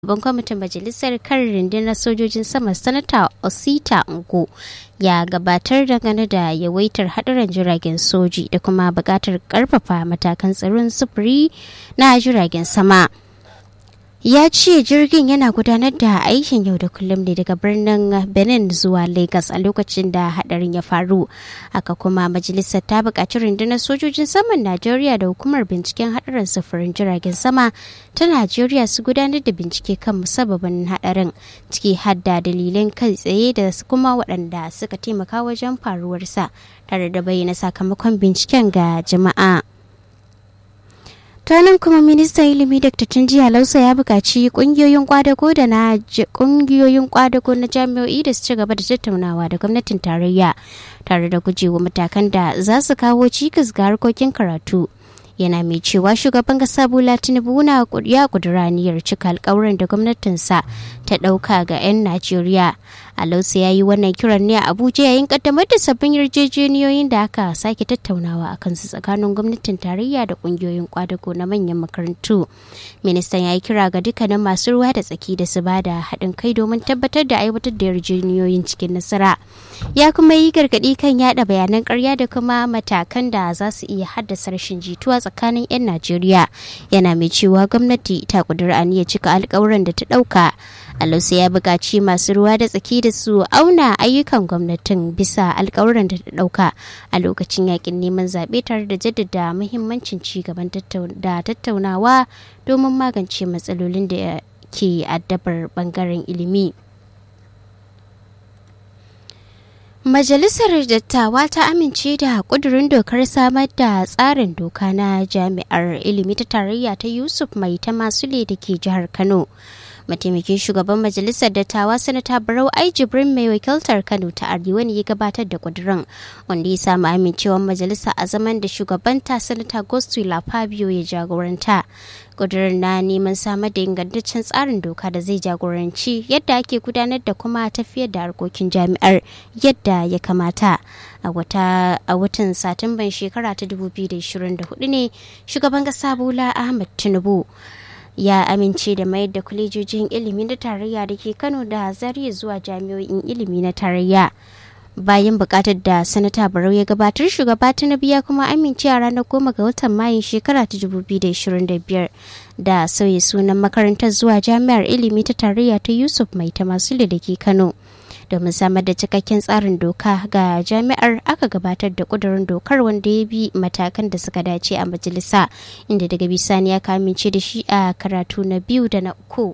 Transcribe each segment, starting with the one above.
Babban kwamitin majalisar kan rundunar sojojin sama sanata Osita Ngo ya gabatar dangane da yawaitar haɗuran jiragen soji da kuma buƙatar ƙarfafa matakan tsaron sufuri na jiragen sama. ya ce jirgin yana gudanar da aikin yau da kullum ne daga birnin benin zuwa lagos a lokacin da hadarin ya faru haka kuma majalisar ta buƙaci rundunar sojojin saman najeriya da hukumar binciken hadarin sufurin jiragen sama ta najeriya su gudanar da bincike kan musabbabin hadarin ciki hadda dalilan kai tsaye da kuma waɗanda suka taimaka wajen faruwarsa tare da bayyana sakamakon binciken ga jama'a. ranar kuma ministan ilimi dr tunji lausa ya buƙaci ƙungiyoyin kwadago da na ƙungiyoyin kwadago na jami'o'i da su ci gaba da tattaunawa da gwamnatin tarayya tare da gujewa matakan da za su kawo cikas ga harkokin karatu yana mai cewa shugaban kasa bola tinubu na ya kudura niyyar cika alkawuran da gwamnatinsa ta ɗauka ga 'yan najeriya alausa ya yi wannan kiran ne a abuja yayin kaddamar da sabbin yarjejeniyoyin da aka sake tattaunawa a kansu tsakanin gwamnatin tarayya da kungiyoyin kwadago na manyan makarantu ministan ya yi kira ga dukkanin masu ruwa da tsaki da su ba da haɗin kai domin tabbatar da aiwatar da yarjejeniyoyin cikin nasara ya kuma yi gargaɗi kan yada bayanan karya da kuma matakan da za su iya haddasa rashin jituwa tsakanin 'yan najeriya yana mai cewa gwamnati ta kudura aniyar cika alkawuran da ta ɗauka Alusu ya buƙaci masu ruwa da tsaki da su auna ayyukan gwamnatin bisa alkawuran da ta ɗauka a lokacin yakin neman zaɓe tare da jaddada muhimmancin ci gaban da tattaunawa domin magance matsalolin da ke addabar ɓangaren ilimi. Majalisar Dattawa ta amince da ƙudurin dokar samar da tsarin doka na jami'ar ilimi ta tarayya ta Yusuf Mai ta Masule da ke jihar Kano. mataimakin shugaban majalisar dattawa sanata barau ai jibrin mai wakiltar kano ta arewa ne ya gabatar da kudirin wanda ya samu amincewar majalisa a zaman da shugabanta sanata gostula fabio ya jagoranta kudirin na neman samar da ingantaccen tsarin doka da zai jagoranci yadda ake gudanar da kuma tafiyar da harkokin jami'ar yadda ya kamata a watan satumban shekara ta 2024 ne shugaban kasa bola ahmad tinubu ya amince da mayar da kwalejojin ilimi na tarayya da ke kano da zariya zuwa jami'o'in ilimi na tarayya bayan bukatar da sanata barau ya gabatar shugaba tinubu ya kuma amince a ranar goma ga watan mayun shekara ta 2025 da sauya sunan makarantar zuwa jami'ar ilimi ta tarayya ta yusuf mai ta masu da ke kano domin samar da cikakken tsarin doka ga jami'ar aka gabatar da kudurin dokar wanda ya bi matakan da suka dace a majalisa inda daga bisani ya kamince da shi a karatu na biyu da na uku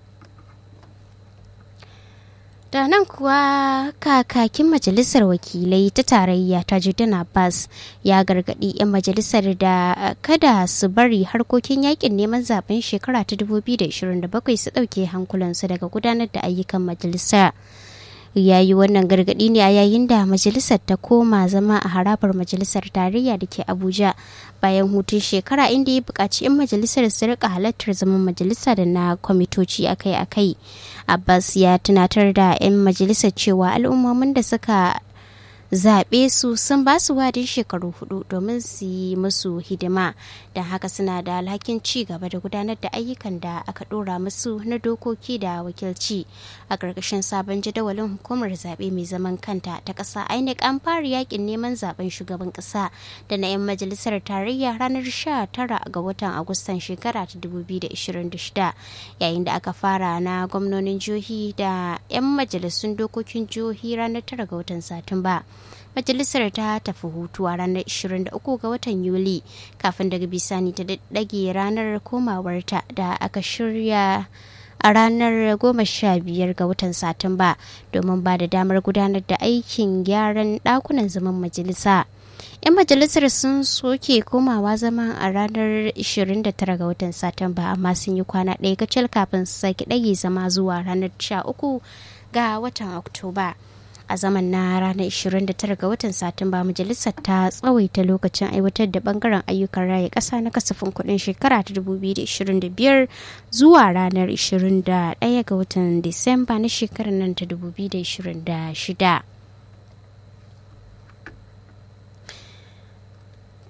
da nan kuwa kakakin majalisar wakilai ta tarayya ta judan abbas ya gargadi 'yan majalisar da kada su bari harkokin yakin neman zaben shekara ta 2027 su ɗauke hankulansu daga gudanar da ayyukan majalisar ya yi wannan gargaɗi ne a yayin da majalisar ta koma zama a harabar majalisar tarayya da ke abuja bayan hutun shekara inda ya buƙaci 'yan majalisar su rika halartar zaman majalisa da na kwamitoci akai-akai abbas ya tunatar da 'yan majalisar cewa al'ummomin da suka zaɓe su sun ba su wadin shekaru hudu domin su yi musu hidima don haka suna da alhakin ci gaba da gudanar da ayyukan da aka ɗora musu na dokoki da wakilci a ƙarƙashin sabon jadawalin hukumar zaɓe mai zaman kanta ta ƙasa inec an fara yakin neman zaben shugaban ƙasa da na 'yan majalisar tarayya ranar 19 ga watan agustan shekara ta 2026 yayin da aka fara na gwamnonin jihohi da 'yan majalisun dokokin jihohi ranar 9 ga watan satumba majalisar ta tafi hutu a ranar 23 ga watan yuli kafin daga bisani ta dage ranar komawarta da aka shirya a ranar 15 ga watan satumba domin ba da damar gudanar da aikin gyaran dakunan zaman majalisa 'yan majalisar sun soke komawa zama a ranar 29 ga watan satumba amma sun yi kwana ɗaya kacal kafin su sake ɗage zama zuwa ranar 13 ga watan oktoba a zaman na ranar 29 ga watan satumba majalisar ta tsawaita lokacin aiwatar da bangaren ayyukan raya ƙasa na kasafin kuɗin shekara ta 2025 zuwa ranar 21 ga watan disamba na shekarar nan ta 2026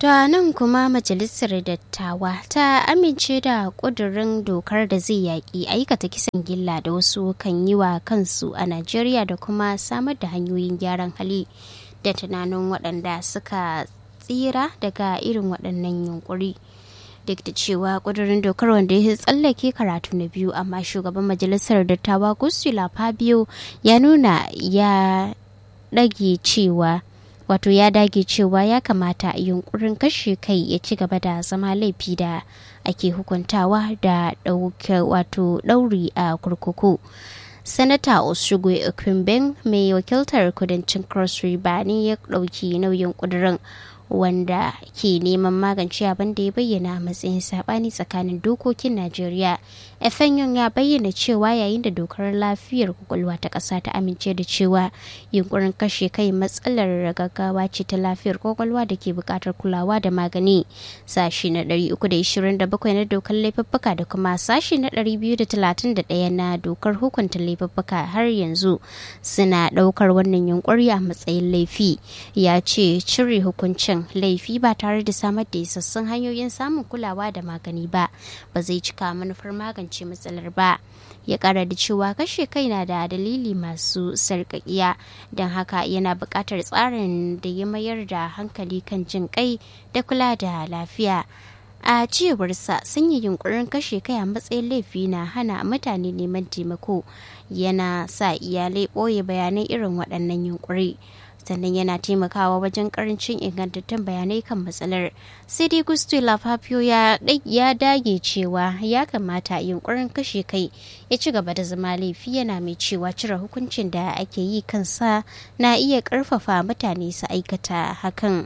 To nan kuma majalisar dattawa ta amince da ƙudurin dokar da zai yaƙi aikata kisan gilla da wasu kan yi wa kansu a Najeriya da kuma samar da hanyoyin gyaran hali da tunanin waɗanda suka tsira daga irin waɗannan yunkuri. Duk da cewa ƙudurin dokar wanda ya tsallake karatu na biyu amma shugaban majalisar dattawa Gustula Fabio ya nuna ya ɗage cewa wato ya dage cewa ya kamata yunkurin kashe kai ya ci gaba da zama laifi da ake hukuntawa da ɗauke wato ɗauri a kurkuku sanata oshugwe okunben mai wakiltar kudancin cross river ne ya ɗauki nauyin ƙudurin wanda ke neman magance abin da ya bayyana a matsayin sabani tsakanin dokokin najeriya efenyon ya bayyana cewa yayin da dokar lafiyar kwakwalwa ta ƙasa ta amince da cewa yunkurin kashe kai matsalar gaggawa ce ta lafiyar kwakwalwa da ke buƙatar kulawa da magani sashi na 327 na dokar laifuffuka da kuma sashi na 231 na dokar hukunta laifuffuka har yanzu suna ɗaukar wannan yunkuri a matsayin laifi ya ce cire hukuncin laifi ba tare da samar da isassun hanyoyin samun kulawa da magani ba ba zai cika manufar magance matsalar ba ya kara da cewa kashe kai na da dalili masu sarƙaƙiya don haka yana buƙatar tsarin da ya mayar da hankali kan jin kai da kula da lafiya a cewarsa sanya yunkurin kashe kai a matsayin laifi na hana mutane neman taimako yana sa iyalai ɓoye bayanan irin waɗannan yunkuri sannan yana taimakawa wajen karancin ingantattun bayanai kan matsalar sai dai gusto lafafio ya dage cewa ya kamata yunkurin kashe kai ya ci gaba da zama laifi yana mai cewa cire hukuncin da ake yi kansa na iya karfafa mutane su aikata hakan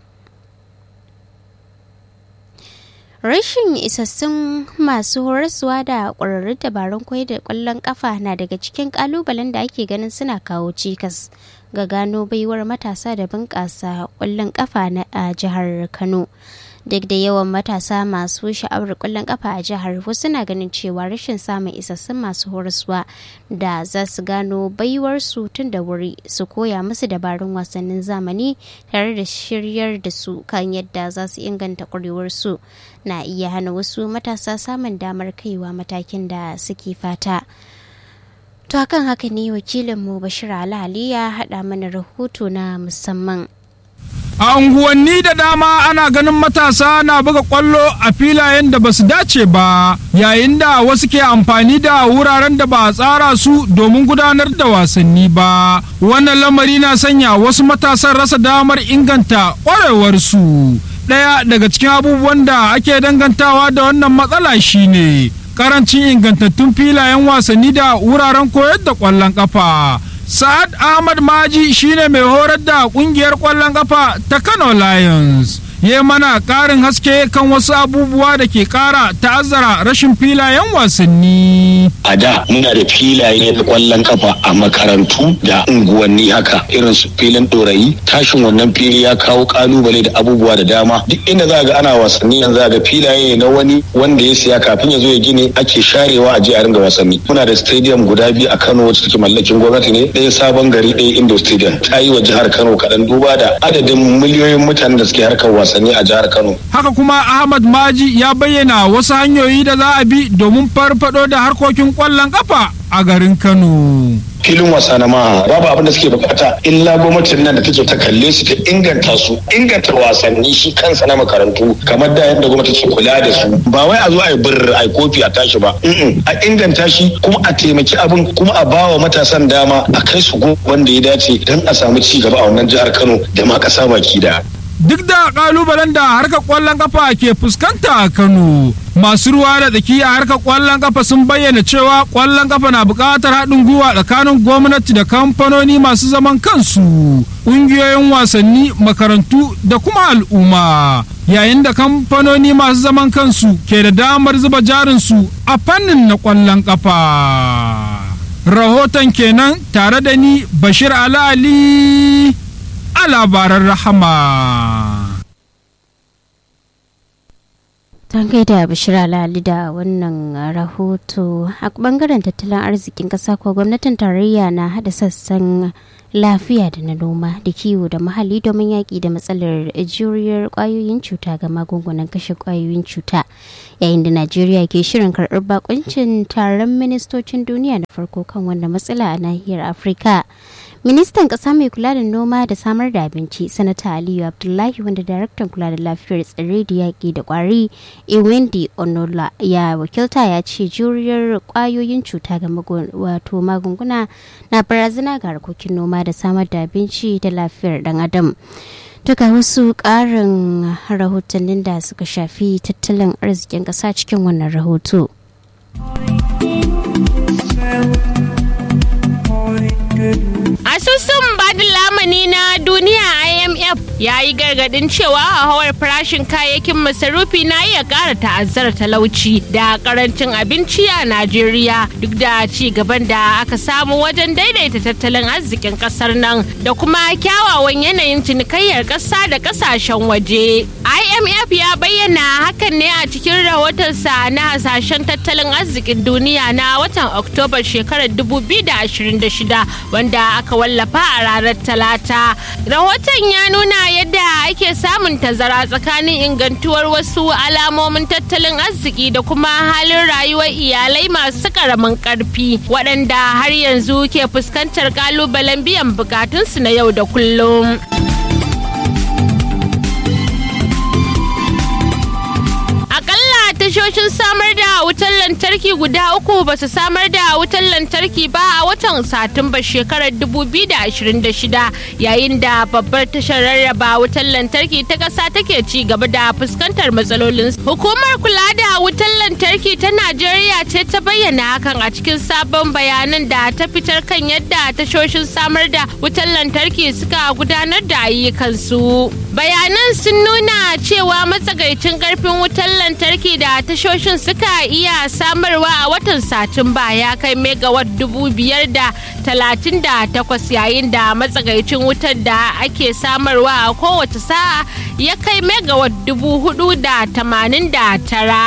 rashin isassun masu horaswa da ƙwararrun dabarun koyar da ƙwallon ƙafa na daga cikin ƙalubalen da ake ganin suna kawo cikas ga gano baiwar matasa da bunƙasa ƙwallon ƙafa a jihar kano duk da yawan matasa masu sha'awar ƙwallon ƙafa a jihar wasu na ganin cewa rashin samun isassun masu horaswa da za su gano baiwarsu tun da wuri su koya musu dabarun wasannin zamani tare da shiryar da su kan yadda za su inganta ƙwarewarsu na iya hana wasu matasa samun damar kaiwa matakin da suke fata. To hakan haka ne wakilinmu Bashir Ali ya haɗa mana rahoto na musamman. A unguwanni da dama ana ganin matasa na buga kwallo a filayen da basu dace ba, yayin da wasu ke amfani da wuraren da ba a tsara su domin gudanar da wasanni ba. Wannan lamari na sanya wasu matasan rasa damar inganta ƙwarewarsu. Ɗaya daga cikin abubuwan da ake dangantawa da wannan matsala shine karancin ingantattun filayen wasanni da wuraren koyar da ƙwallon ƙafa. Sa'ad Ahmad Maji shine mai horar da kungiyar ƙwallon ƙafa ta Kano Lions. Ya mana ƙarin haske kan wasu abubuwa da ke ƙara ta'azzara rashin filayen wasanni. A da muna da filaye na ƙwallon ƙafa a makarantu da unguwanni haka irin su filin ɗorayi tashin wannan fili ya kawo ƙalubale da abubuwa da dama duk inda za ga ana wasanni yanzu za ga filaye na wani wanda ya siya kafin ya zo ya gine ake sharewa a je a ringa wasanni. Muna da stadium guda biyu a Kano wacce take mallakin gwamnati ne ɗaya sabon gari ɗaya indo stadium ta yi wa jihar kano kaɗan duba da adadin miliyoyin mutanen da suke harkar wasanni a jihar kano haka kuma ahmad maji ya bayyana wasu hanyoyi da za a bi domin farfado da harkokin ƙwallon ƙafa a garin kano filin wasa na maha babu abin da suke bukata illa gwamnatin nan da take ta kalle su ta inganta su inganta wasanni shi kansa na makarantu kamar da yadda gwamnati ke kula da su ba wai a zo a yi bir a yi kofi a tashi ba a inganta shi kuma a taimaki abin kuma a ba wa matasan dama a kai su wanda ya dace don a samu ci gaba a wannan jihar Kano da ma kasa baki da. duk da kalubalen da harkar kwallon kafa ke fuskanta a Kano. Masu ruwa da tsaki a harkar kwallon kafa sun bayyana cewa kwallon kafa na buƙatar haɗin gwiwa tsakanin gwamnati da kamfanoni masu zaman kansu, ƙungiyoyin wasanni, makarantu da kuma al'umma. Yayin da kamfanoni masu zaman kansu ke da damar zuba jarinsu a fannin na kwallon kafa. Rahoton kenan tare da ni Bashir Ali. a labaran rahama. Don gaida Bishira Lali da wannan rahoto a bangaren tattalin arzikin ƙasa ko gwamnatin tarayya na hada sassan lafiya da na noma da kiwo da muhalli domin yaƙi da matsalar juriyar ƙwayoyin cuta ga magungunan kashe ƙwayoyin cuta yayin da najeriya ke shirin karɓar bakuncin taron ministocin duniya na farko kan wannan matsala a nahiyar afirka ministan ƙasa mai kula da noma da samar da abinci sanata aliyu abdullahi wanda daraktan kula da lafiyar tsirrai da yaƙi da ƙwari ewendi onola ya wakilta ya ce juriyar ƙwayoyin cuta ga wato magunguna na barazana ga harkokin noma da samar da abinci da lafiyar dan adam duka wasu ƙarin rahotannin da suka shafi tattalin arzikin ƙasa cikin wannan rahoto. Asusun badin lamani na duniya IMF ya yi gargadin cewa hauhawar farashin kayayyakin masarufi na iya ƙara ta'azzara talauci da karancin abinci a Najeriya duk da ci gaban da aka samu wajen daidaita tattalin arzikin ƙasar nan da kuma kyawawan yanayin cinikayyar ƙasa da ƙasashen waje. IMF ya bayyana hakan ne a cikin rahotonsa na hasashen tattalin arzikin duniya na watan Oktoba shekarar 2026 wanda aka wallafa a ranar talata rahoton ya nuna yadda ake samun tazara tsakanin ingantuwar wasu alamomin tattalin arziki da kuma halin rayuwar iyalai masu karamin karfi waɗanda har yanzu ke fuskantar kalubalen biyan bukatunsu na yau da kullum. tashoshin samar da wutar lantarki guda uku ba su samar da wutar lantarki ba a watan satumba shekarar 2026 yayin da babbar tashar rarraba wutar lantarki ta ƙasa take ci gaba da fuskantar matsalolin hukumar kula da wutar lantarki ta najeriya ce ta bayyana hakan a cikin sabon bayanan da ta fitar kan yadda tashoshin samar da wutar lantarki suka gudanar da ayyukansu bayanan sun nuna cewa matsagaicin karfin wutar lantarki da tashoshin suka iya samarwa a watan satumba ya kai megawatt dubu biyar da talatin da takwas yayin da matsagaicin wutar da ake samarwa a kowace sa'a ya kai megawatt dubu hudu da tamanin da tara.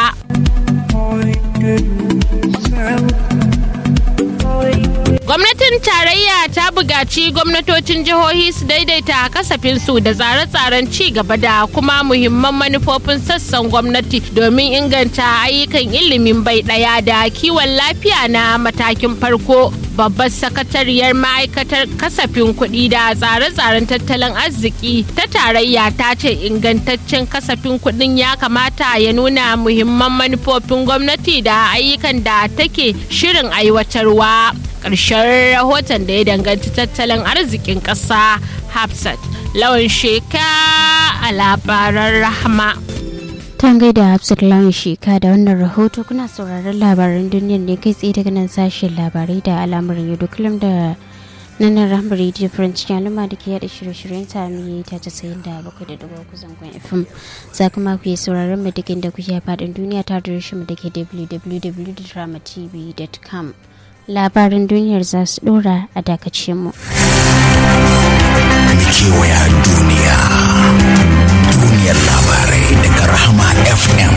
Gwamnatin tarayya ta bugaci gwamnatocin jihohi su daidaita kasafinsu da tsare-tsaren ci gaba da kuma muhimman manufofin sassan gwamnati domin inganta ayyukan ilimin bai ɗaya da kiwon lafiya na matakin farko. Babbar sakatariyar ma'aikatar kasafin kuɗi da tsare-tsaren tattalin arziki ta tarayya ta ce ingantaccen kasafin kuɗin ya kamata ya nuna muhimman manufofin gwamnati da ayyukan da take shirin aiwatarwa. ƙarshen rahoton da ya danganci tattalin arzikin ƙasa hafsat lawan sheka a labaran rahama tan gaida hafsat lawan sheka da wannan rahoto kuna sauraron labaran duniyar ne kai tsaye daga nan sashen labarai da al'amuran yau kullum da nan rahama radio french al'umma da ke yada shirye-shiryen sami ta casa'in da bakwai da dubu uku zangon fm za kuma ku yi sauraron mu duk inda kuke faɗin duniya ta da mu da ke www.dramatv.com labarin duniyar za su dora a dakace mu. kewaya duniya duniyar labarai daga rahama fm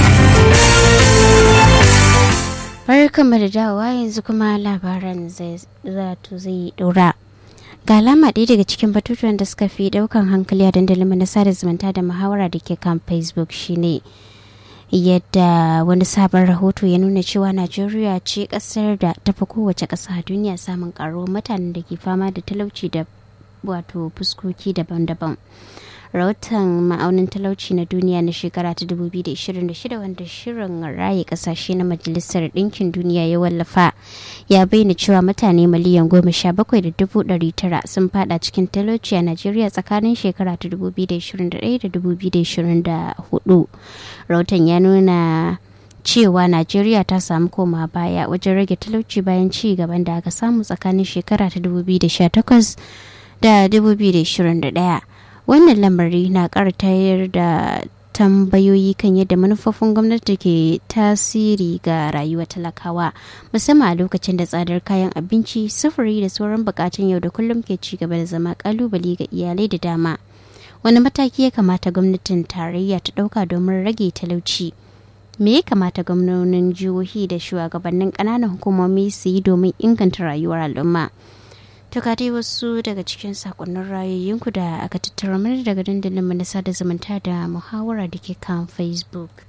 barkanmu da dawowa yanzu kuma labaran zato zai dora ga alama ɗaya daga cikin batutuwan da suka fi ɗaukan hankali a dandalin na sada zumunta da muhawara da ke kan facebook shine yadda wani sabon rahoto ya nuna cewa najeriya ce kasar da tafi kowace ƙasa a duniya samun karuwar mutanen da ke fama da talauci da wato fuskoki daban-daban rahoton ma'aunin talauci na duniya na shekara ta 2026 wanda shirin raye kasashe na majalisar ɗinkin duniya ya wallafa ya bayyana cewa mutane miliyan goma sha bakwai da dubu ɗari tara sun fada cikin talauci a najeriya tsakanin shekara ta 2021 da 2024 rahoton ya nuna cewa najeriya ta samu koma baya wajen rage talauci bayan ci gaban da aka samu tsakanin shekara ta 2018 da 2021 wannan lamari na ƙara tayar da tambayoyi kan yadda manufofin gwamnati ke tasiri ga rayuwar talakawa musamman a lokacin da tsadar kayan abinci sufuri da sauran bukatun yau da kullum ke ci gaba da zama kalubale ga iyalai da dama wani mataki ya kamata gwamnatin tarayya ta ɗauka domin rage talauci me ya kamata gwamnonin jihohi da shugabannin ƙananan hukumomi su yi domin inganta rayuwar al'umma to ka dai wasu daga cikin sakonnin rayoyinku da aka tattara mana daga dandalin mu na sada zumunta da muhawara da ke kan facebook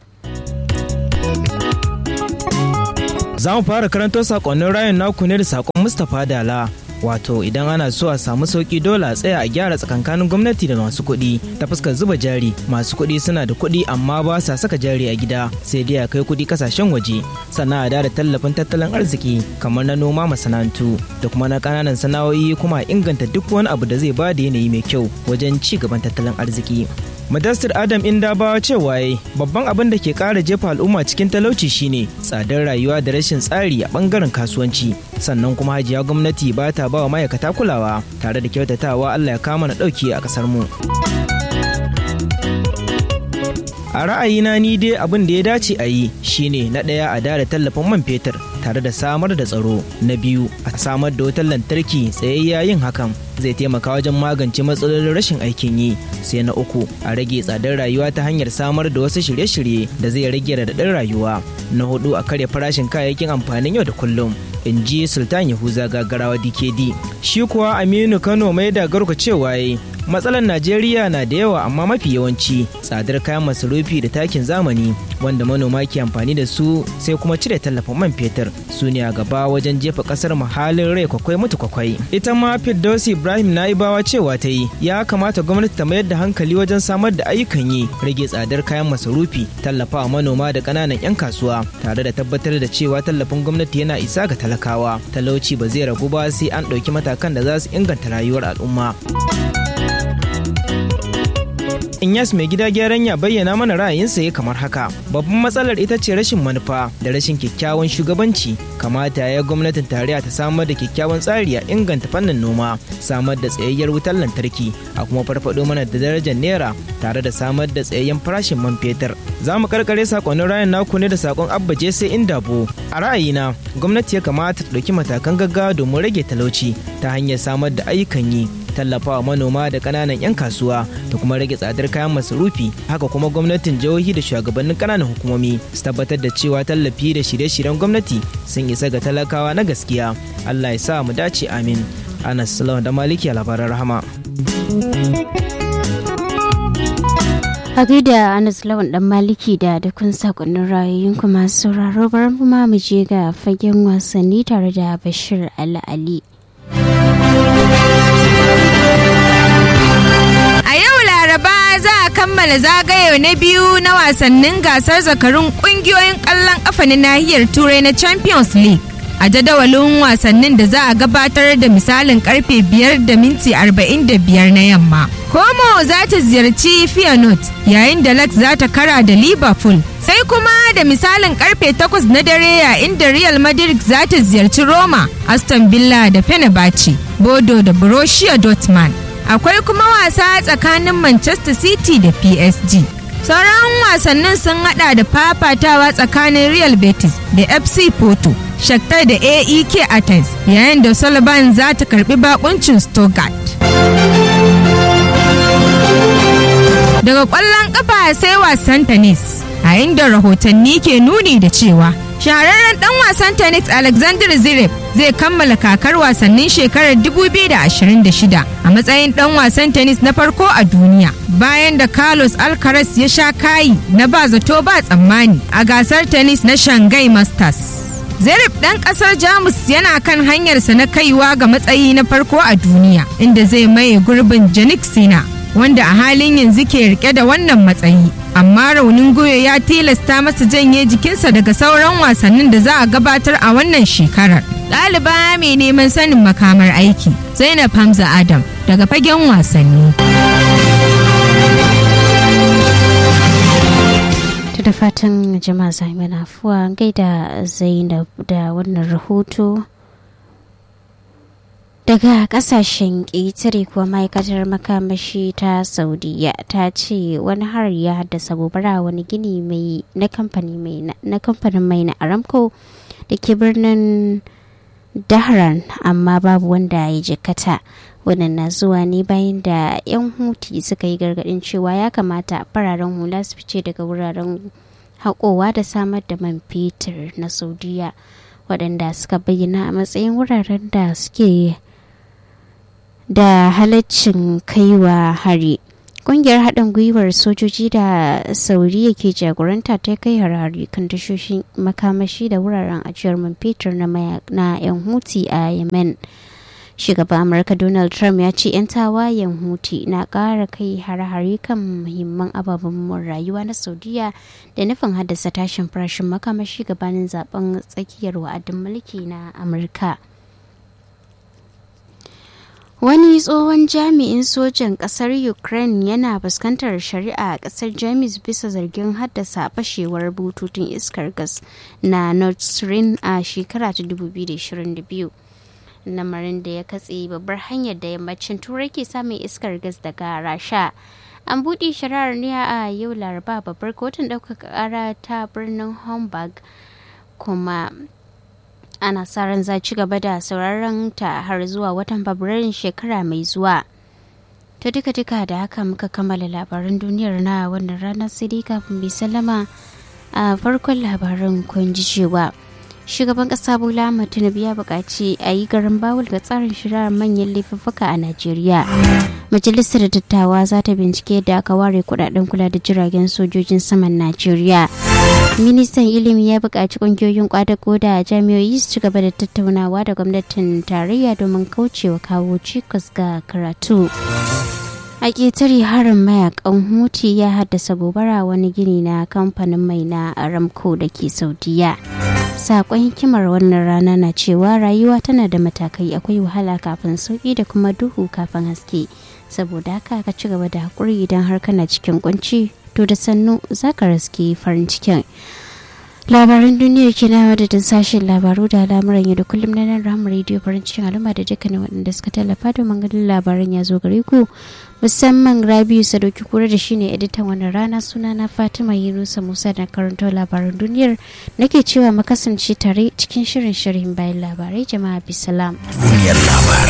Za mu fara karanto sakonnin rayun naku ne da sakon Mustapha Dala. Wato idan ana so a samu sauki dole a tsaya a gyara tsakankanin gwamnati da masu kuɗi ta fuskar zuba jari masu kuɗi suna da kuɗi amma ba sa saka jari a gida sai dai a kai kuɗi kasashen waje sannan a da tallafin tattalin arziki kamar na noma masana'antu da kuma na ƙananan sana'o'i kuma a inganta duk wani abu da zai ba da yanayi mai kyau wajen ci gaban tattalin arziki. Madastir Adam Indabawa cewa yayi babban abin da ke ƙara jefa al'umma cikin talauci shine tsadar rayuwa da rashin tsari a ɓangaren kasuwanci sannan kuma hajiya gwamnati ba ta ba wa ma'aikata kulawa tare da kyautatawa Allah ya kama na ɗauki a ƙasar mu. A ra'ayina ni dai abin da ya dace a yi shine na ɗaya a dada tallafin man fetur tare da samar da tsaro na biyu a samar da wutar lantarki tsayayya yin hakan zai taimaka wajen magance matsalolin rashin aikin yi sai na uku a rage tsadar rayuwa ta hanyar samar da wasu shirye-shirye da zai rage raɗaɗin rayuwa na hudu a karya farashin kayayyakin amfanin yau da kullum in ji sultan yahuza gagarawa dkd shi kuwa aminu kano mai da garku cewa yayi matsalar najeriya na da yawa amma mafi yawanci tsadar kayan masarufi da takin zamani wanda manoma ke amfani da su sai kuma cire tallafin man fetur su ne a gaba wajen jefa kasar mu halin rai kwakwai mutu kwakwai ita ma firdausi ibrahim naibawa cewa ta yi ya kamata gwamnati ta mayar da hankali wajen samar da ayyukan yi rage tsadar kayan masarufi tallafawa manoma da ƙananan 'yan kasuwa tare da tabbatar da cewa tallafin gwamnati yana isa ga talakawa talauci ba zai ragu ba sai an ɗauki matakan da za su inganta rayuwar al'umma. Inyas mai gida gyaran ya bayyana mana ra'ayinsa ya kamar haka. Babban matsalar ita ce rashin manufa da rashin kyakkyawan shugabanci. Kamata ya gwamnatin tarayya ta samar da kyakkyawan tsari a inganta fannin noma, samar da tsayayyar wutar lantarki, a kuma farfado mana da darajar naira tare da samar da tsayayyen farashin man fetur. Za mu karkare sakonnin rayan naku ne da sakon Abba Jesse Indabo. A ra'ayina, gwamnati ya kamata ta ɗauki matakan gaggawa domin rage talauci ta hanyar samar da ayyukan yi tallafawa manoma da ƙananan 'yan kasuwa da kuma rage tsadar kayan masarufi haka kuma gwamnatin jihohi da shugabannin ƙananan hukumomi su tabbatar da cewa tallafi da shirye-shiryen gwamnati sun isa ga talakawa na gaskiya allah ya sa mu dace amin anas salamu da maliki a labaran rahama a gaida anas lawan dan maliki da dukkan sakonnin ra'ayoyin kuma sauraro bar kuma mu je ga fagen wasanni tare da bashir ali ali A yau Laraba za a kammala zagaye na biyu na wasannin gasar zakarun kungiyoyin ƙwallon ƙafa na nahiyar Turai na Champions League. A jadawalin wasannin da za a gabatar da misalin karfe 5 da minti 45 na yamma. Como za ta ziyarci Feyenoord yayin da Lex za ta kara da Liverpool. Sai kuma da misalin karfe 8 na dare yayin da Real Madrid za ta ziyarci Roma, Aston Villa da Fenerbahce, Bodo da Borussia Dortmund. akwai kuma wasa tsakanin manchester city da psg sauran wasannin sun hada da fafatawa tsakanin real betis da fc porto shakhtar da aek athens yayin da sullivan za ta karbi bakuncin stuttgart daga kwallon kafa sai wasan tennis a inda rahotanni ke nuni da cewa shahararren dan wasan tennis alexander zverev zai kammala kakar wasannin shekarar 2026 a matsayin dan wasan tennis na farko a duniya bayan da carlos alcaraz ya sha kayi na ba zato ba tsammani a gasar tennis na shanghai masters Zerif ɗan ƙasar Jamus yana kan hanyarsa na kaiwa ga matsayi na farko a duniya inda zai maye gurbin Janik Sina wanda a halin yanzu ke rike da wannan matsayi. Amma raunin goyo ya tilasta masa janye jikinsa daga sauran wasannin da za a gabatar a wannan shekarar. Ɗaliba mai neman sanin makamar aiki Zainab Hamza Adam daga fagen wasanni. da fatan jama'a zai mana afuwa gaida zainab da wannan rahoto daga kasashen ƙetare kuwa ma'aikatar makamashi ta saudiya ta ce wani har ya haddasa gobara wani gini mai na kamfanin mai na aramco da ke birnin dahran amma babu wanda ya jikata wannan na zuwa ne bayan da 'yan huti suka yi gargadin cewa ya kamata fararen hula su fice daga wuraren haƙowa da samar da man fetur na saudiya waɗanda suka bayyana a matsayin wuraren da suke da halaccin kaiwa hari ƙungiyar haɗin gwiwar sojoji da sauriya ke jagoranta ta kai harari kan tashoshin makamashi da wuraren ajiyar man fetur na 'yan huti a yemen shugaban amurka donald trump ya ce 'yan tawayen huti na ƙara kai hare-hare kan muhimman ababen rayuwa na saudiya da nufin haddasa tashin farashin makamashi gabanin zaben tsakiyar wa'adin mulki na amurka wani tsohon jami'in sojan kasar ukraine yana fuskantar shari'a a kasar jamus bisa zargin haddasa fashewar bututun iskar gas na nord stream a shekara ta 2022 lamarin da ya katse babbar hanyar da yammacin turai ke samun iskar gas daga rasha an buɗe shari'ar ne a yau laraba babbar kotun ɗaukaka ƙara ta birnin hamburg kuma ana sa ran za ci gaba da sauraron ta har zuwa watan fabrairun shekara mai zuwa ta duka duka da haka muka kammala labaran duniyar na wannan ranar sai dai kafin bai sallama a farkon labaran kun ji cewa shugaban kasa bola ahmad tinubu ya buƙaci a yi garin bawul ga tsarin shirar manyan laifuffuka a najeriya majalisar dattawa za ta bincike da aka ware kudaden kula da jiragen sojojin saman najeriya ministan ilimi ya buƙaci ƙungiyoyin kwadago da jami'o'i su ci gaba da tattaunawa da gwamnatin tarayya domin kaucewa kawo cikas ga karatu a ƙetare harin mayakan huti ya haddasa gobara wani gini na kamfanin mai na aramco da ke saudiya sakon hikimar wannan rana na cewa rayuwa tana da matakai akwai wahala kafin sauki da kuma duhu kafin haske saboda haka ka ci gaba da haƙuri idan har kana cikin kunci to da sannu za ka raske farin cikin labaran duniyar ke na madadin sashen labaru da al'amuran yau da kullum na nan ramar rediyo farin cikin al'umma da dukkanin waɗanda suka tallafa domin ganin labaran ya zo gare ku musamman rabiu sadoki kura da shine editan wannan rana suna na fatima yunusa musa da karanto labaran duniyar nake cewa mu kasance tare cikin shirin shirin bayan labarai jama'a bisalam duniyar labarai